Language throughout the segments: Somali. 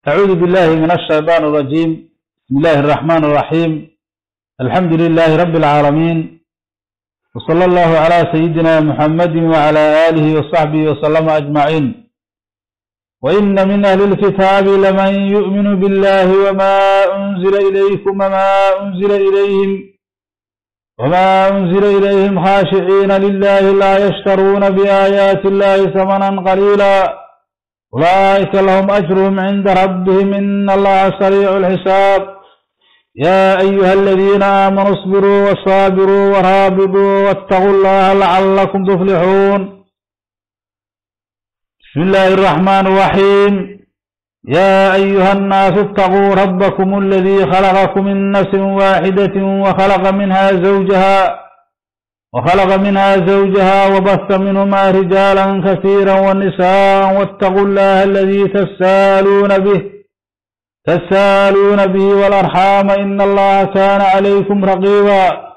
أعوذ بالله من الشيطان الرجيم بسم الله الرحمن الرحيم الحمد لله رب العالمين وصلى الله على سيدنا محمد وعلى آله وصحبه وسلم أجمعين وإن من أهل الكتاب لمن يؤمن بالله وما أنزل إليكم وما أنزل إليهم وما أنزل إليهم خاشعين لله لا يشترون بآيات الله ثمنا قليلا أولئك لهم أجرهم عند ربهم إن الله سريع الحساب يا أيها الذين آمنوا اصبروا وصابروا ورابطوا واتقوا الله لعلكم تفلحون بسم الله الرحمن الرحيم يا أيها الناس اتقوا ربكم الذي خلقكم من نفس واحدة وخلق منها زوجها وخلق منها زوجها وبث منهما رجالا كثيرا ونساء واتقوا الله الذي تسالون به تسالون به والأرحام إن الله كان عليكم رقيبا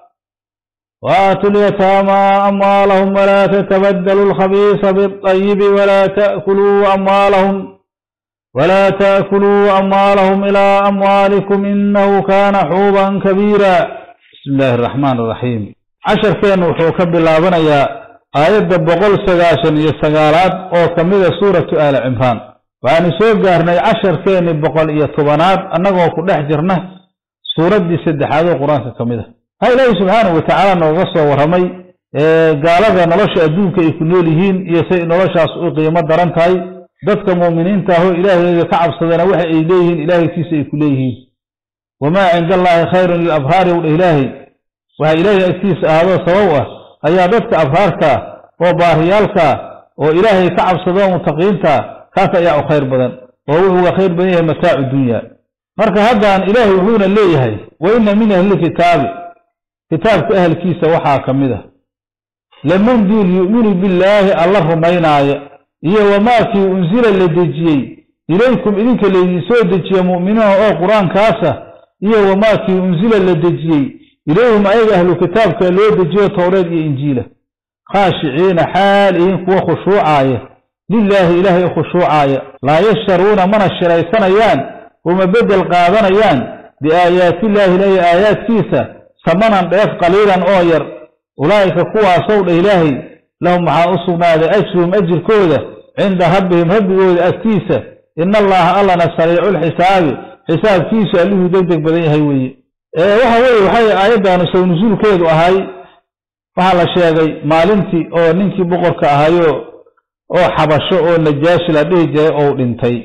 وآتوا اليتامى أموالهم ولا تتبدلوا الخبيث بالطيب ولا تأكلوا أموالهم ولا تأكلوا أموالهم إلى أموالكم إنه كان حوبا كبيرا بسم الله الرحمن الرحيم casharkeennu wuxuu ka bilaabanayaa aayadda boqol sagaashan iyo sagaalaad oo ka mida suuratu aali cimraan waxaanu soo gaarnay casharkeenni boqol iyo tobanaad annagoo ku dhex jirna suuraddii saddexaad oo qur-aanka ka mid a ha ilaahi subxaanahu watacaala nooga soo warramay gaalada nolosha adduunka ay ku nool yihiin iyo say noloshaas u qiimo daran tahay dadka muuminiinta ahoo ilaahayga ka cabsadana waxa ay leeyihiin ilaahaykiisa ay ku leeyihiin wamaa cinda allaahi khayrun lilabraari wdha ilaahay waxaa ilaahay agtiisa ahaadoo sabab ah ayaa dadka abraarka oo baariyaalka oo ilaahay ka cabsado mutaqiinta kaas ayaa u khayr badan oo wuxuu uga khayr badan yahay mataacu dunya marka haddan ilaahay wuxuuna leeyahay wa inna min ahlilkitaabi kitaabka ahalkiisa waxaa ka mid ah laman duul yu'minu billaahi alla rumaynaaya iyo wamaakii unsila la dejiyey ilaykum idinka laydin soo dejiya mu'miniina oo qur-aankaasa iyo wamaakii unsila la dejiyey ilayhim ayaga ahlu kitaabka loo dejiyo towreed iyo injiila khaashiciina xaal ihin kuwa khushuucaaya lilaahi ilaahay u khushuucaaya laa yashtaruuna mana shiraysanayaan uma beddel qaadanayaan biaayaatillaahi ilaahi aayaadkiisa samanan dheef qaliilan oo yar ulaa'ika kuwaasow dha ilaahay lahum waxaa u sugnaaday ajruhum ajirkooda cinda rabbihim rabbigooda agtiisa ina allaha allana sariiculxisaabi xisaabkiisu allihuu deg deg badan yahay weeye waxa weeye waxay aayaddaanu saw nusuulkeedu ahay waxaa la sheegay maalintii oo ninkii boqorka ahayo oo xabasho oo najaashi la dhihi jiray ou dhintay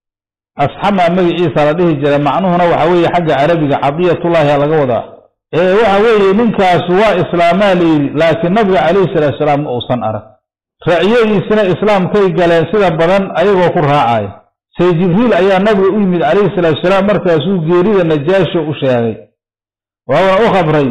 asxama magaciisa la dhihi jiray macnuhuna waxa weeye xagga carabiga cadiyatullaahi laga wadaa waxa weeye ninkaasu waa islaamaa layidhi laakiin nabiga calayhi salaatu salaam ma uusan arag raciyadiisina islaamkay galeen sida badan ayagoo ku raacaya say jibriil ayaa nabiga u yimid calayhi salaatu salaam markaasuu geerida najaashi u sheegay waana u khabray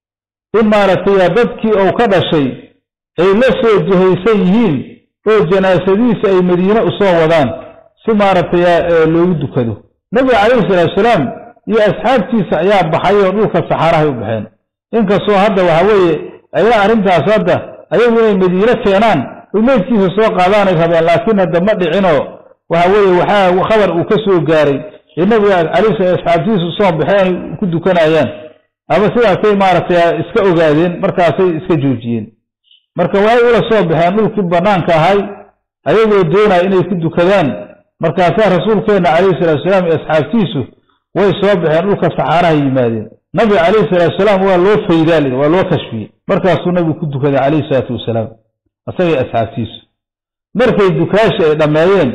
in maaragtay dadkii uu ka dhashay ay la soo jihaysan yihiin oo janaasadiisa ay madiine u soo wadaan si maaragtay loogu dukado nabiga calayhi salaatu salaam iyo asxaabtiisa ayaa baxay oo dhulka saxaarahay u baxeen inkastoo hadda waxa weeye ayaa arrintaas hadda ayagu inay madiine keenaan oy meydkiisa soo qaadaanay rabeen laakiin hadda ma dhicinoo waxa weeye waxaa khabar uu ka soo gaaray ee nabiga calayhi asxaabtiisu soo baxeen ku dukanayaan ama sidaasay maaragtay iska ogaadeen markaasay iska joojiyeen marka waxay ula soo baxeen dhulkii bannaanka ahay ayagoo doonaya inay ku dukadaan markaasaa rasuulkeenna calayhi salatu salaam iyo asxaabtiisu way soo baxeen dhulka saxaaraha yimaadeen nabiga calayhi salatu salaam waa loo faydaali waa loo kashfiyey markaasuu nabigu ku dukaday calayhi salaatu wasalaam isagay asxaabtiisu markay dukaashi ay dhammeeyeen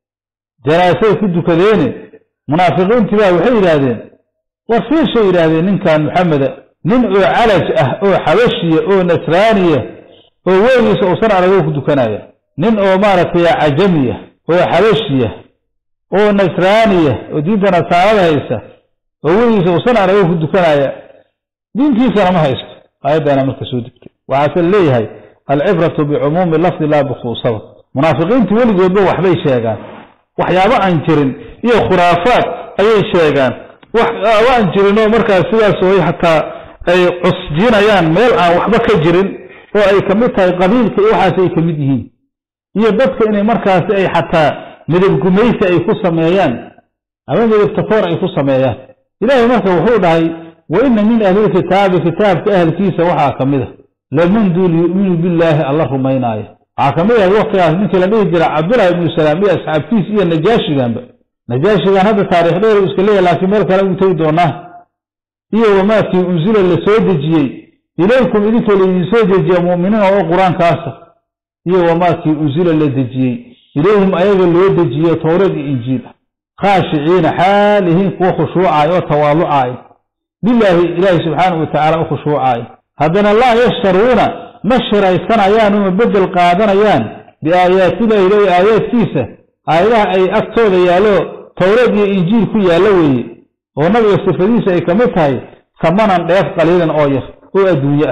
janaasay ku dukadeene munaafiqiintii baa waxay yidhaahdeen war fiishay yidhaahdeen ninkan maxameda nin oo calaj ah oo xabashiya oo nasraaniya oo weligiisa uusan aragoo ku dukanaya nin oo maaragtay cajamiya oo xabashiya oo nasraaniya oo diinta nasaarada haysta oo weligiisa uusan aragoo ku dukanaya diintiisana ma haysto aayaddaana marka soo degtay waxaase leeyahay alcibratu bicumuumi lafdi laa bikhuusada munaafiqiintu weligoodba waxbay sheegaan waxyaabo aan jirin iyo khuraafaad ayay sheegaan wax aan jirinoo markaas sidaas way xataa ay cusjinayaan meel aan waxba ka jirin oo ay ka mid tahay qabiilka iyo waxaas ay ka mid yihiin iyo dadka inay markaasi ay xataa midab gumaysi ay ku sameeyaan ama midabtafoor ay ku sameeyaan ilaahay marka wuxuu dhahay wa ina min ahlilkitaabi kitaabka ahlkiisa waxaa ka mid a laman duul yu'minu billaahi alla rumaynaayo waxaa ka mid ahay waktigaas ninkii la dhihi jira cabdullahi ibnu salaam iyo asxaabtiis iyo najaashiganba najaashigan hadda taarikh dheer u iska leeyahy laakiin meel kale u tegi doonaa iyo wamaakii unsila la soo dejiyey ilaykum idinka laydin soo dejiya mu'miniina oo qur-aankaasa iyo wamaakii unsila la dejiyey ilayhim ayaga loo dejiye towreed iyo injiil ah khaashiciina xaalihiin kuwa khushuucaay oo tawaalucaay bilaahi ilaahi subxaanahu watacaala u khushuucaay haddana laa yashtaruuna ma shiraysanayaan uma beddel qaadanayaan biaayaatillahi ilahi aayaadkiisa aayadaha ay agtooda yaallo towreed iyo injiil ku yaallo weeye oo nabiga sifadiisa ay ka mid tahay samanan dheef qaliilan oo yar oo adduunye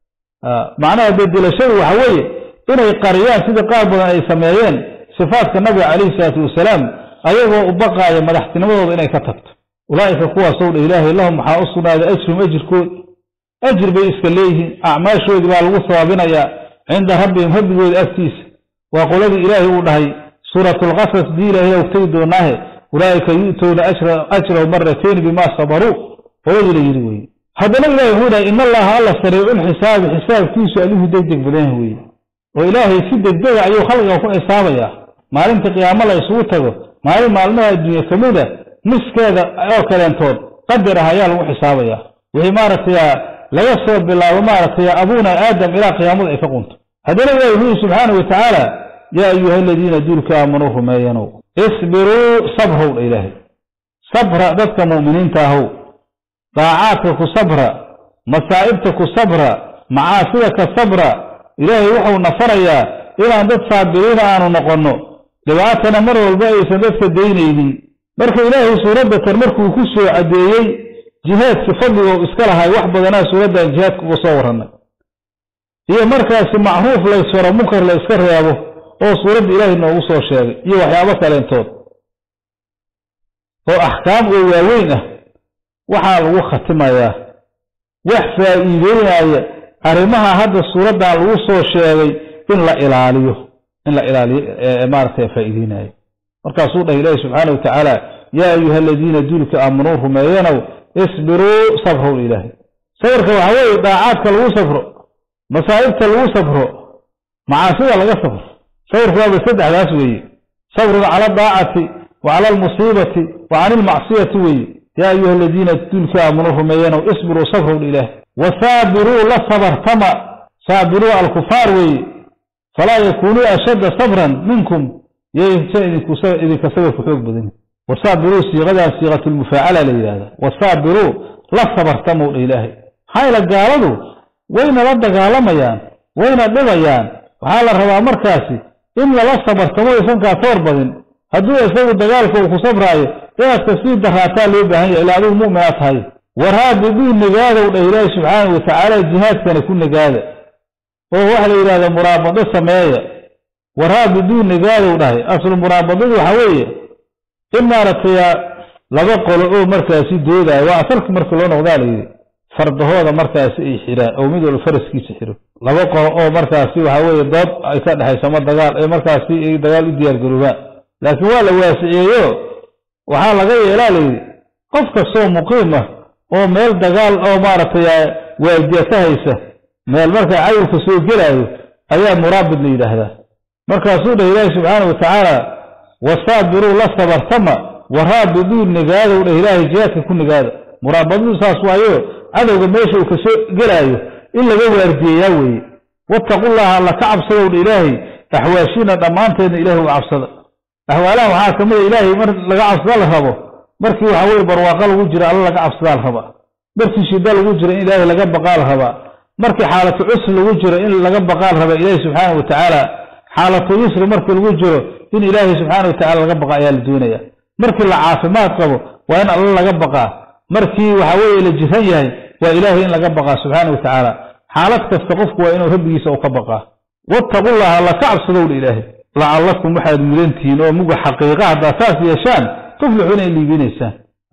ah macnaha bedelashadu waxa weeye inay qariyaan sida qaar badan ay sameeyeen sifaadka nabiga calayhi salaatu wasalaam ayagoo u baqaaya madaxtinimadooda inay ka tagto ulaa'ika kuwaasow dha ilaahay lahum waxaa u sugnaaday ajrum ajirkood ajir bay iska leeyihiin acmaashoodii baa lagu sabaabinayaa cinda rabbihim rabbigooda agtiisa waa qoladii ilaahay uu dhahay suuratulqasas dii ilaahay og tegi doonaahe ulaa'ika yu'towna ajrahu maratayn bimaa sabaruu qoladii la yidhi weye haddana ilahay wuxuu dhahay in allaha alla sariiculxisaabi xisaabkiisu adigu degdeg badan weye oo ilaahay si degdega ayuu khalqiga ku xisaabayaa maalinta qiyaamo la isugu tago maalin maalmaha adduunye ka mid a niskeeda oo kaleentood qadar ah ayaa lagu xisaabayaa wixii maaragtay laga soo bilaabo maaragtay abuuna aadam ilaa qiyaamada ay ka qunto haddana ilahi wuxuu yihi subxaana wa tacaala yaa ayuha aladiina duulka aamanuu rumeeyanow isbiruu sabrow dha ilaahay sabra dadka mu'miniinta ahow daacaadka ku sabra masaa'ibta ku sabra macaasida ka sabra ilaahay wuxuu nafarayaa inaan dad saabiriina aanu noqonno dhibaatana mar walba aysan dadka daynaynin marka ilaahay suuradda tan markuu ku soo caddeeyey jihaadki fadliga u iska lahay wax badanaa suuraddan jihaadka uga soo warrannay iyo markaasi macruuf laysfaro munkar la iska reebo oo suuradda ilaahay noogu soo sheegay iyo waxyaabo kaleentood oo axkaam oo waaweyn ah waxaa lagu khatimayaa wax faa'iideynaya arrimaha hadda suuraddan lagu soo sheegay in la ilaaliyo in la ilaaliyo maaragtay faa'iideynayo markaasuu dhahay ilaahi subxaana wa tacaala yaa ayuha aladiina duulka aamanuu rumeeyanow isbiruu sabrow ilaahay sabarka waxaa weeye daacaadka lagu safro masaa'ibta lagu safro macaasida laga safro sabarku waaba saddexdaas weeye sabrun cala adaacati wa cala almusiibati wa cani ilmacsiyati weeye yaa ayuha aladiina duulka aamanuu rumeeyanow isbiruu sabrow ilaahay wasaabiruu la sabartama saabiruu alkufaar weeye falaa yakuunuu ashadda sabran minkum yaysa idinka sabarku xoog badan wasaabiruu siiqadan siiqatulmufaacala la yidhahda wasaabiruu la sabartamow dha ilaahay maxaa yeele gaaladu wayna la dagaalamayaan wayna dhibayaan waxaa la rabaa markaasi in lala sabartamo aysan kaa toor badin hadduu isagu dagaalka uu ku sabraayo inaad ka sii daraataa loo baahan yahay ilaa adigu mu'minaa tahay waraabiduu nagaadow dha ilaahi subxaana wa tacaala jihaadkana ku nagaada oo waxa la yidhahda muraabado sameeya waraabiduu nagaadow dhahay aslu muraabadadu waxa weeye in maaragtay laba qolo oo markaasi doodaayo waa asalka marka loo noqdaa la yidhi fardahooda markaasi ay xiraan oo mid walba faraskiisa xiro laba qolo oo markaasi waxa weeye dood ay ka dhexayso ma dagaal ee markaasi ay dagaal u diyaargaroobaan laakiin waa la waasiciyeeyo waxaa laga yeelaa la yidhi qof kastoo muqiim ah oo meel dagaal oo maaragtay waajiya ka haysa meel markaa cayilka soo gelaayo ayaa muraabid la yidhaahdaa markaasuu dhah ilaahi subxaana wa tacaala wasaabiruu la sabartama waraabiduu nagaadow dhah ilaahay jihaadka ku nagaada muraabadadu saas waayo cadowga meesha uu kasoo gelaayo in laga waardiyeyaa weeye wattaqullaha alla ka cabsadow dha ilaahay axwaashiina dhammaanteedna ilahay uga cabsada axwaalaha waxaa ka mida ilaahay mar laga cabsada la rabo markii waxa weye barwaaqo lagu jiro alla laga cabsadaa la rabaa markii shida lagu jiro in ilaahay laga baqaa la rabaa markii xaalatu cusri lagu jiro in laga baqaa la rabaa ilaahi subxaana wa tacaala xaalatu yusri markii lagu jiro in ilaahay subxaana wa tacala laga baqa ayaa la doonaya markii la caafimaad qabo waa in alla laga baqaa markii waxa weeye la jiran yahay waa ilaahay in laga baqaa subxaana wa tacaala xaalad kasta qofku waa inuu rabbigiisa u ka baqaa wattaqullaha alla ka cabsadow dha ilaahay lacallakum waxaad mudantihiin oo muga xaqiiqa haddaa saas yeeshaan tuflixuuna in liibinaysaan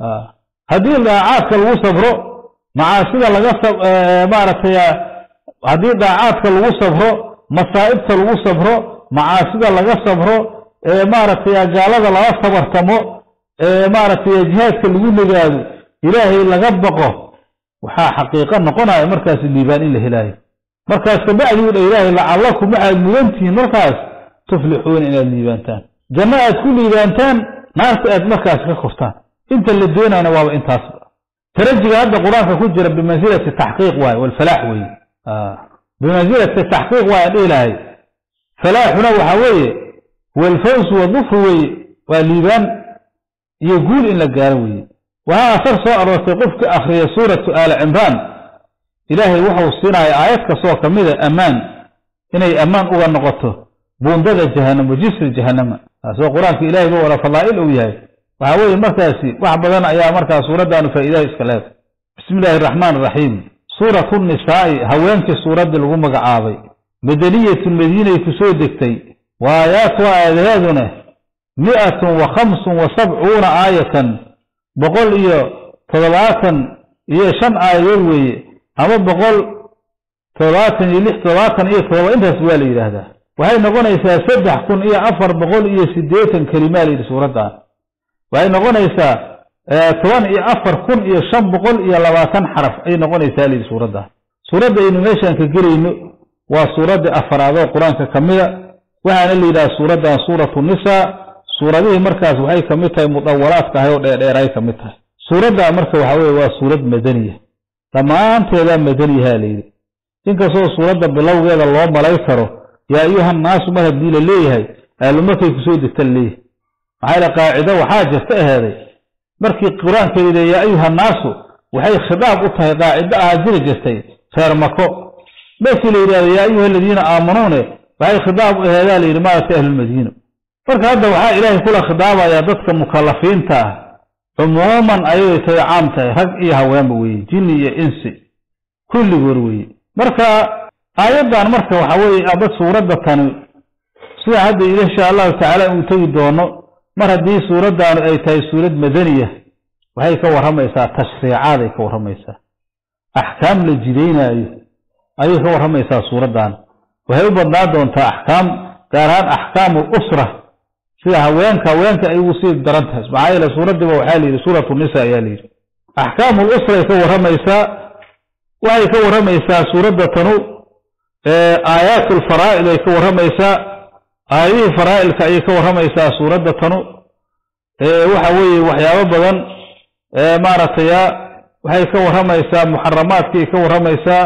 haddii daacaadka lagu sabro macaasida laga maaragtay haddii daacaadka lagu sabro masaa'ibta lagu sabro macaasida laga sabro maaragtay gaalada lala sabartamo maaragtay jihaadka lagu nagaado ilaahay laga baqo waxaa xaqiiqo noqonaya markaas liibaan in la helaayo markaas kabacdi u dha ilaahay lacallakum waxaad mudantihiin markaas tuflixuuna inaad liibaantaan janno aad ku liibaantaan naarta aad markaas ka kortaan inta la doonayna waaba intaasba tarajiga hadda qur-aanka ku jira bimansilati taxqiiq waaye walfalaax weeye bimansilati taxqiiq waaye dhihi lahay falaaxuna waxaa weeye walfawsu wadufru weeye waa liibaan iyo guul in la gaaro weeye waxaa asar soo aroortay qofka akhriya suuratu aali cimraan ilaahay wuxuu siinaya aayad kastoo ka mida ammaan inay ammaan uga noqoto buundada jahanamo jisri jahanama taasoo qur-aanka ilahay ba wala fadaa'il uu yahay waxaa weeye markaasi wax badan ayaa markaa suuraddaanu faa'iidaha iska leedahay bismi illaahi araxmaan araxiim suuratu nisaa'i haweenkii suuraddii lagu magacaabay madaniyatun madiinay ku soo degtay wa aayaatuha aadaheeduna mi'atun wa khamsun wa sabcuuna aayatan boqol iyo toddobaatan iyo shan aayadood weeye ama boqol toddobaatan iyo lix toddobaatan iyo toddoba intaas waa la yidhaahdaa waxay noqonaysaa saddex kun iyo afar boqol iyo siddeetan kelimaa la yidhi suuraddan waxay noqonaysaa toban iyo afar kun iyo shan boqol iyo labaatan xaraf ayay noqonaysaa layidhi suuraddan suuradda aynu meeshaan ka gelayno waa suuradda afaraad oo qur-aanka ka mida waxaana la yidhaha suuraddan suuratu nisaa suuradihii markaas waxay ka mid tahay mudawalaadka ahay oo dheerdheeray ka mid tahay suuradda marka waxa weye waa suurad madaniya dhammaanteedaa madaniyaha la yidhi inkastoo suuradda bilowgeeda loo malay karo yaa ayuhannaasu mar haddii la leeyahay aalumarkay kusoo degta la leeyahay maxaa yale qaacido waxaa jirta aheeday markii qur-aanka yidhi yaa ayuhannaasu waxay khitaab u tahay qaacido ahaa jiri jirtay reer mako markii la yidhahdo yaa ayuha aladiina aamanuune waxay khitaab u aheedaa la yidhi maaragtay ahlulmadiina marka hadda waxaa ilaahay kula khidaabayaa dadka mukallafiinta ah cumuuman ayay tahay caam tahay rag iyo haweenba weeye jinni iyo insi kulligood weeye marka aayaddan marka waxa weeye aba suuradda tani sida hadda insha allahu tacaala uu tegi doono mar haddii suuraddaanu ay tahay suurad madaniya waxay ka warramaysaa tashriicaaday ka warramaysaa axkaam la jidaynaayo ayay ka warramaysaa suuraddan waxay u badnaan doontaa axkaam gaar ahaan axkaamu usra sida haweenka haweenka ay ugu sii daran tahay maxaa yeele suuraddiiba waxaa la yidhi suuratu nisa ayaa la yidhi axkaamu lusray ka warramaysaa waxay ka warramaysaa suuradda tanu aayaat alfaraa'id ay ka warramaysaa aayadihii faraa'ilka ayay ka warramaysaa suuradda tanu waxa weeye waxyaabo badan maaragtay waxay ka warramaysaa muxaramaadkiay ka warramaysaa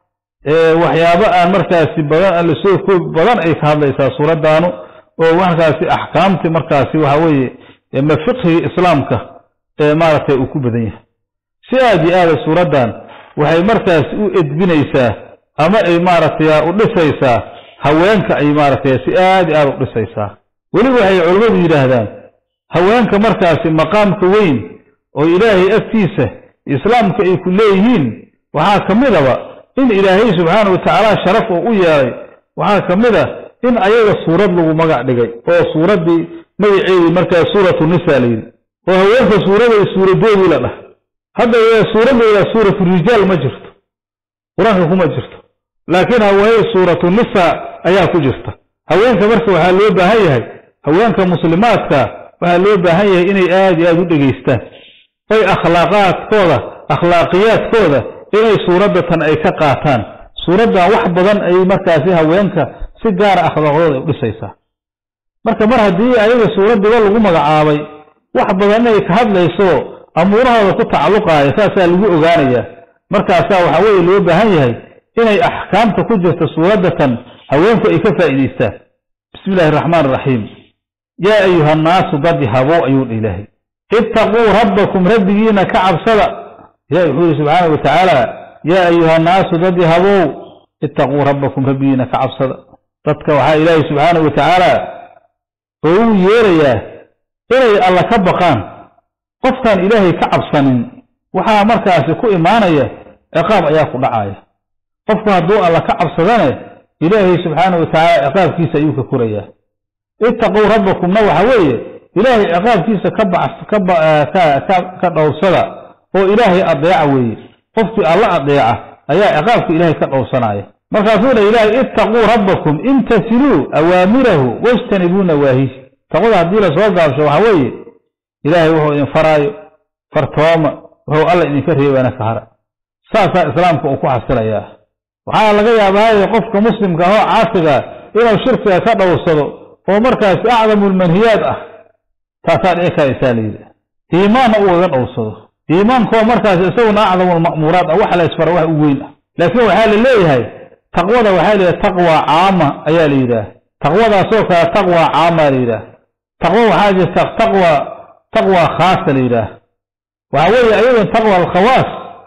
waxyaabo aan markaasi badan aan lasoo koobi badan ay ka hadlaysaa suuraddaanu oo markaasi axkaamtii markaasi waxa weeye ma fiqhigii islaamka ee maaragtay uu ku badan yahay si aad iyo aada suuraddan waxay markaasi u edbinaysaa ama ay maaragtay u dhisaysaa haweenka ay maaragtay si aad iyo aada u dhisaysaa weliba waxay culimmadu yidhaahdaan haweenka markaasi maqaamka weyn oo ilaahay agtiisa islaamka ay ku leeyihiin waxaa ka midaba in ilaahay subxaana wa tacaala sharaf oo u yeelay waxaa ka mid a in ayaga suurad lagu magac dhigay oo suuraddii magaceedii markaa suuratu nisa la yidhi oo haweenka suuraday suuradoodii la dhah hadda suuraddeeda suuratu rijaal ma jirto qur-aanka kuma jirto laakiin haweeney suuratu nisa ayaa ku jirta haweenka marka waxaa loo baahan yahay haweenka muslimaadka waxaa loo baahan yahay inay aad iyo aad u dhegaystaan oy akhlaaqaadkooda akhlaaqiyaadkooda inay suuraddatan ay ka qaataan suuraddan wax badan ay markaasi haweenka si gaara akhlaaqdooda ay u dhisaysaa marka mar haddii ayaga suuraddiba lagu magacaabay wax badan inay ka hadlayso amuurahooda ku tacalluqaaya saasaa lagu ogaanayaa markaasaa waxaa weeye loo baahan yahay inay axkaamta ku jirta suuraddatan haweenku ay ka faa'iidaystaan bismi illaahi araxmaan araxiim yaa ayuha annaasu dadi habow ayuu dha ilaahay ittaquu rabbakum rabbigiina ka cabsada ilahi wuxuu yihi subxaana wa tacaala yaa ayuha annaasu dadi habow ittaquu rabbakum rabbigiina ka cabsada dadka waxaa ilaahay subxaana wa tacaala oo uu yeerayaa inay alla ka baqaan qofkaan ilaahay ka cabsanin waxaa markaasi ku imaanaya ciqaab ayaa ku dhacaya qofku hadduu alla ka cabsadane ilaahay subxaana wa tacaala ciqaabkiisa ayuu ka korayaa ittaquu rabbakumna waxa weeye ilaahay ciqaabkiisa ka dhowrsada oo ilaahay adeeca weeye qofkii alla adeeca ayaa ciqaabka ilaahay ka dhowrsanaya markaasuu dha ilaahay ittaquu rabbakum imtasiluu awaamirahu wajtanibuu nawaahihi taqwada haddii lasoo gaabsho waxa weeye ilaahay wuxuu idin faraayo fartooma wuxuu alla idinka reebaana ka hara saasaa islaamka uu ku xasilayaa waxaa laga yaabaaye qofka muslimka ahoo caasiga inuu shirkiga ka dhowrsado oo markaasi acdamulmanhiyaad ah taasaa dhici karaysaa layidhi iimaanna uu iga dhowrsado iimaankoo markaas isaguna acdamulma'muuraad ah waxa la isfara wax u weyn ah laakiin waxaa la leeyahay taqwada waxaa la yidhaha taqwa caama ayaa la yidhaah taqwadaasoo kale taqwa caama la yidhaah taqwo waxaa jirta taqwa taqwa khaasa la yidhaah waxa weeye ayadan taqwa alkhawaas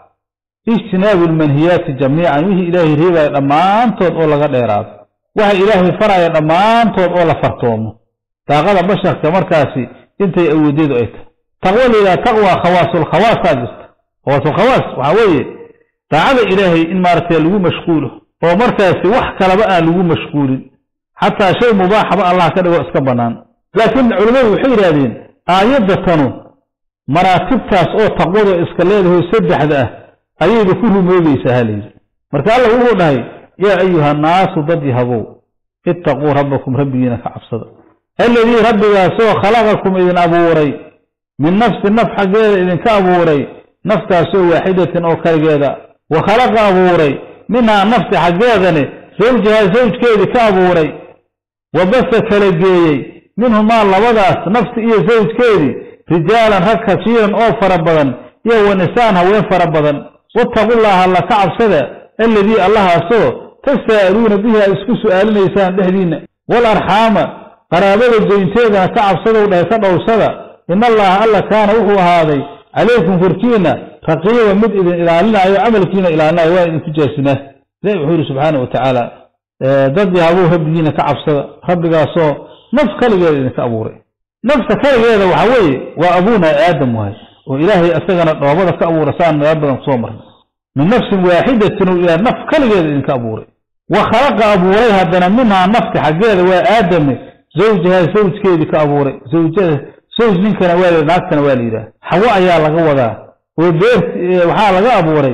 ijtinaabu almanhiyaati jamiican wixii ilaahay reebaya dhammaantood oo laga dheeraado waxa ilaahay faraya dhammaantood oo la fartoomo daaqada basharka markaasi intay awoodeedu ay tahay taqwo la yidhaha taqwa khawaasulkhawaasaa jirta khawaasulkhawaas waxaa weeye daacada ilaahay in maaragtay lagu mashquulo oo markaasi wax kalaba aan lagu mashquulin xataa shay mubaaxaba allah ka dhigo iska bannaan laakiin culimmadu waxay yidhahdeen aayadda tanu maraatibtaas oo taqwada iska leedahay saddexda ah ayayba ku rumoobaysaa ha layidhi marka allah wuxuu dhahay yaa ayuha annaasu dad yahabow ittaquu rabbakum rabbigiina ka cabsada alladii rabbigaasoo khalaqakum idin abuuray min nafsi naf xaggeeda idinka abuuray naftaasoo waaxidatin oo kaligeeda wa khalaqa abuuray minhaa nafsi xaggeedane zawjahaa zawjkeedii ka abuuray wa basa kala geeyey minhumaa labadaas nafsi iyo zawjkeedii rijaalan rag kasiiran oo fara badan iyo wa nisaan haween fara badan wattaqullaaha alla ka cabsada alladii allahaasoo tasaa'aluuna bihi aad isku su'aalinaysaan dhexdiinna wal arxaama qaraabada goynteedana ka cabsadow dhahay ka dhowrsada ina allaha alla kaana wuxuu ahaaday calaykum korkiinna raqiiba mid idin ilaalinaayo camalkiina ilaalinayo waa idinku jaasimaa ilahi wuxuu yidhi subxaana wa tacaala dad yahabuu rabbigiina ka cabsada rabbigaasoo naf kaligeeda idinka abuuray nafta kaligeeda waxa weeye waa abuuna aadam wahay oo ilaahay isagana dhoobada ka abuura saan meelo badan kusoo marnay min nafsin waaxidatin oo ilaah naf kaligeeda idinka abuuray wa khalaqa abuuray haddana minhaa nafti xaggeeda waa aadame zawjaha zawjkeedii ka abuuray zawjada zawj ninkana waa la naagtana waa la yidhaah xawo ayaa laga wadaa oo beert waxaa laga abuuray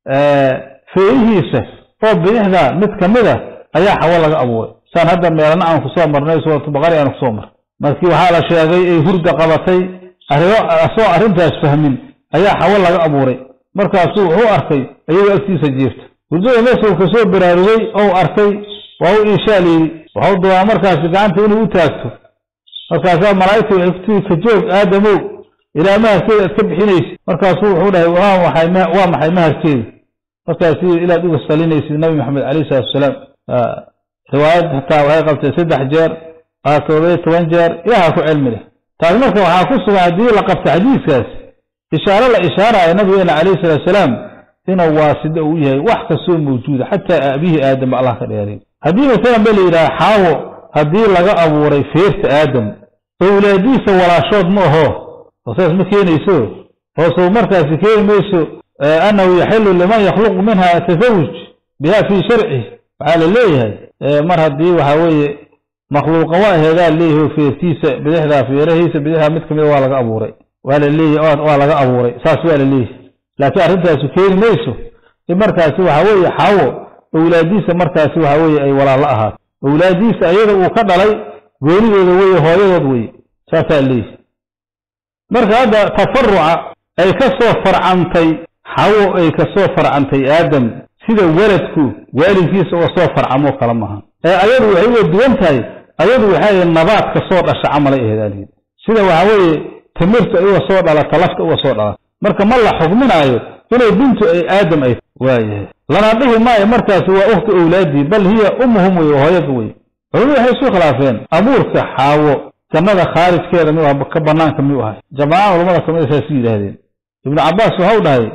feerihiisa oo bidixda mid ka mid a ayaa xawo laga abuuray saan hadda meelana aan kusoo marnay suuratu baqari aan kusoo marnay markii waxaa la sheegay ay hurda qabatay arrimo asoo arrintaas fahmin ayaa xawo laga abuuray markaasuu wuxuu arkay iyagoo agtiisa jiirta hurdada meesuu kasoo baraarugay ou arkay waa u iishaa layidhi waxau doonaa markaasi gacanta inuu u taagto markaasaa malaa'igta waxay ku tiri ka joog aadamow ilaa maharkeeda aad ka bixinaysid markaasuu wuxuu dhahay waa maxay maharkeeda markaasi ilaad uga salinaysid nabi maxamed calayhi salatu wasalaam riwaayad hataa waxay qabtay saddex jeer aa toddobiyo toban jeer ilaaha ku cilmi leh taas marka waxaa ku sugan haddii la qabta xadiiskaas ishaaro la ishaaraayo nabigeena calayhi salatu wasalaam inuu waasida uu yahay wax kastoo mawjuuda xataa aabihii aadam ba allah ka dheeray haddii masalan ba la yidhaha xaawo haddii laga abuuray feerta aadam owlaadiisa walaashood ma aho oo saas ma keenayso hoosuu markaasi keeni mayso annahu yaxilu liman yakhluqu minha tasawuj biha fii sharci waxaa la leeyahay mar haddii waxa weeye makhluuqa waa aheedaa leeyahay feertiisa bidixdaa feerahiisa bidixdaa mid kamida waa laga abuuray waa la leeyahay waa laga abuuray saas waa la leeyahay laakiin arrintaasu keeni mayso in markaasi waxa weeye xaawo owlaadiisa markaasi waxa weeye ay walaalo ahaato owlaadiisa ayada uu ka dhalay goonidooda weye hooyadood weye saasaa leeyahay marka hadda tafaruca ay ka soo farcantay xawo ay ka soo farcantay aadam sida weladku waalidkiisa oo soo farcamoo kale maaha ee ayadu waxay uga duwan tahay ayadu waxay nabaad ka soo dhasha camalay aheedaaliyid sida waxa weeye timirtu ay uga soo dhalata lafta uga soo dhalata marka ma la xugminaayo inay bintu ay aadam ay waayahay lana dhihi maayo markaasi waa ukhti owlaadii bal hiya ummuhum wey hooyada wey culimadu waxay isu khilaafeen abuurka xaawo jannada khaarijkeeda miyuu aha ka banaanka miyuu ahay jamaaca culamada kamida saas yidhaahdeen ibnu cabbaas waxau dhahay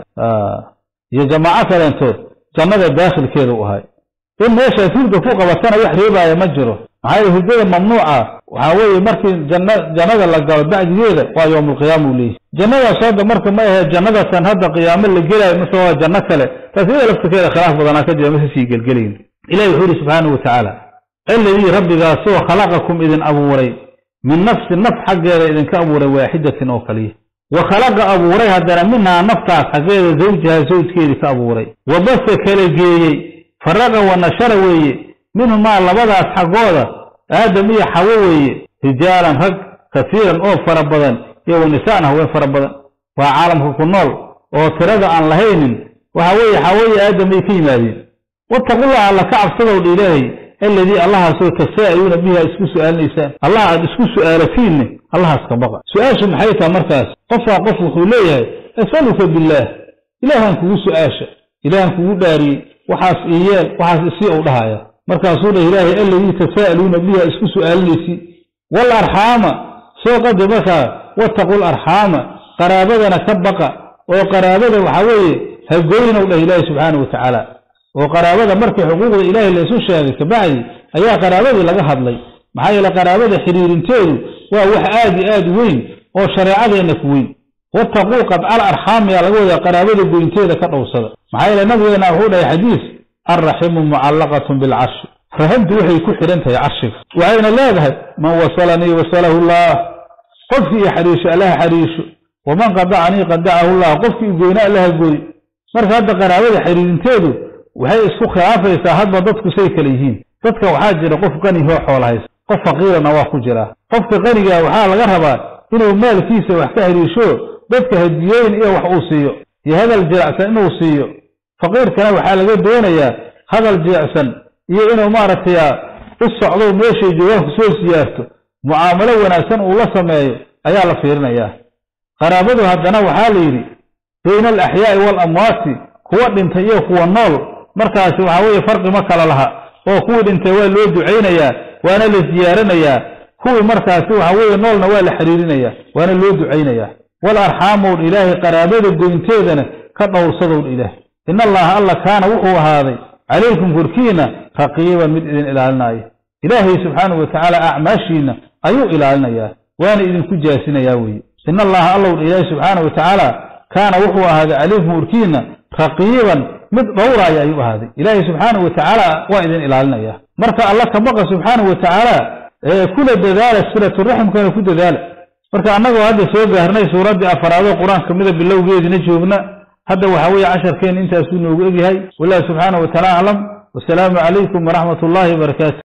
iyo jamaaco kaleentood jannada daakhilkeeda u ahay in meeshaas hurda ku qabatana wax reebaaya ma jiro maxaa yeele hurdada mamnuuca waxaa weeye markii janna jannada la galo bacdigeeda waa yowmulqiyaama uu leeyahy jannadaas hadda marka ma ahee jannadatan hadda qiyaamo la gelaayo mase waa janno kale taas iyada laftirkeeda khilaaf badanaa ka jira mase sii gelgelayn ilahi wuxuu yidhi subxaanahu watacaala alladii rabbigaasoo khalaqakum idin abuuray min nafsi naf xaggeeda idinka abuuray waaxidatin oo kaliya wa khalaqa abuuray haddana minhaa naftaas xaggeeda zawjaha zawjkeedii ka abuuray wa basa kala geeyey faraqa wa nashara weeye minhumaa labadaas xaggooda aadam iyo xawo weeye rijaalan rag kasiiran oo fara badan iyo wanisaan haween fara badan waa caalamka ku nool oo tirada aan lahaynin waxa weeye xawaayi aadam ay ka yimaadeen wattaqullaha alla ka cabsadow dha ilaahay alladii allahaasoo tasaa'aluuna bihi aad isku su'aalinaysaan allah aad isku su'aalatiinne allahaas ka baqa su-aashu maxay tahay markaas qofkaa qof wuxuu leeyahay asaluka billaah ilaahan kugu su-aasha ilaahan kugu dhaariyey waxaas iyeel waxaas isii u dhahaya markaasuu dhah ilaahay alladii tasaa'aluuna bihi aad isku su'aalinaysi wal arxaama soo qade markaa wattaqul arxaama qaraabadana ka baqa oo qaraabada waxaa weeye hagoynow dhah ilaahi subxaanau watacaala oo qaraabada markii xuquuqda ilaahay laysu sheegay kabacdi ayaa qaraabadii laga hadlay maxaa yeele qaraabada xiriirinteedu waa wax aad iyo aad weyn oo shareecadeenna ku weyn wattaquu qadcal arxaamiyaa laga wadaa qaraabada goynteeda ka dhowrsada maxaa yeele nabigeena wuxuu dhahay xadiis alraximu mucallaqatun bilcarshi raximtu waxay ku xidhan tahay carshiga waxayna leedahay man wasalanii wasalahu llah qofkii i xariisho allaha xariisho waman qadacanii qadacahu llah qofkii i goyna allaha gooy marka hadda qaraabada xiriirinteedu waxay isku khilaafaysaa hadba dadku say kale yihiin dadka waxaa jira qof qanihoo xoolo haysta qof faqiirana waa ku jiraa qofka qanigaa waxaa laga rabaa inuu maalkiisa wax ka hariisho dadka hadiyooyin iyo wax uu siiyo iyo hadal jirecsan inuu siiyo faqiirkana waxaa laga doonayaa hadal jirecsan iyo inuu maaragtay u socdo meeshay joogaan ku soo siyaarto mucaamalo wanaagsan uu la sameeyo ayaa la fiirinayaa qaraabadu haddana waxaa la yidhi bayna alaxyaa'i waalamwaati kuwa dhintay iyo kuwa nool markaasi waxaa weeye farqi ma kala laha oo kuwii dhintay waa loo ducaynayaa waana la siyaaranayaa kuwii markaasi waxa weeye noolna waa la xiriirinayaa waana loo ducaynayaa wal arxaamown ilaahay qaraabada goynteedana ka dhowrsadown ilaahay in allaha alla kaana wuxuu ahaaday calaykum korkiina raqiiban mid idin ilaalinaayo ilaahay subxaanahu watacaala acmaashiina ayuu ilaalinayaa waana idinku jaasinayaa weeye in allaha allow ilaahay subxaanahu watacaala kaana wuxuu ahaaday calaykum korkiina raqiiban mid dhowraaya ayuu ahaaday ilaahay subxaanahu watacaala waa idin ilaalinaya marka alla ka baqa subxaanahu watacaala kula dadaala silaturaximkana ku dadaala marka annagoo hadda soo gaarnay suuraddii afaraadoo qur-aanka kamida bilowgeedina joogna hadda waxaa weeye casharkeen intaasuu noogu egyahay wallahi subxaanahu wataala aclam wasalaamu calaykum waraxmat ullaahi wabarakaatu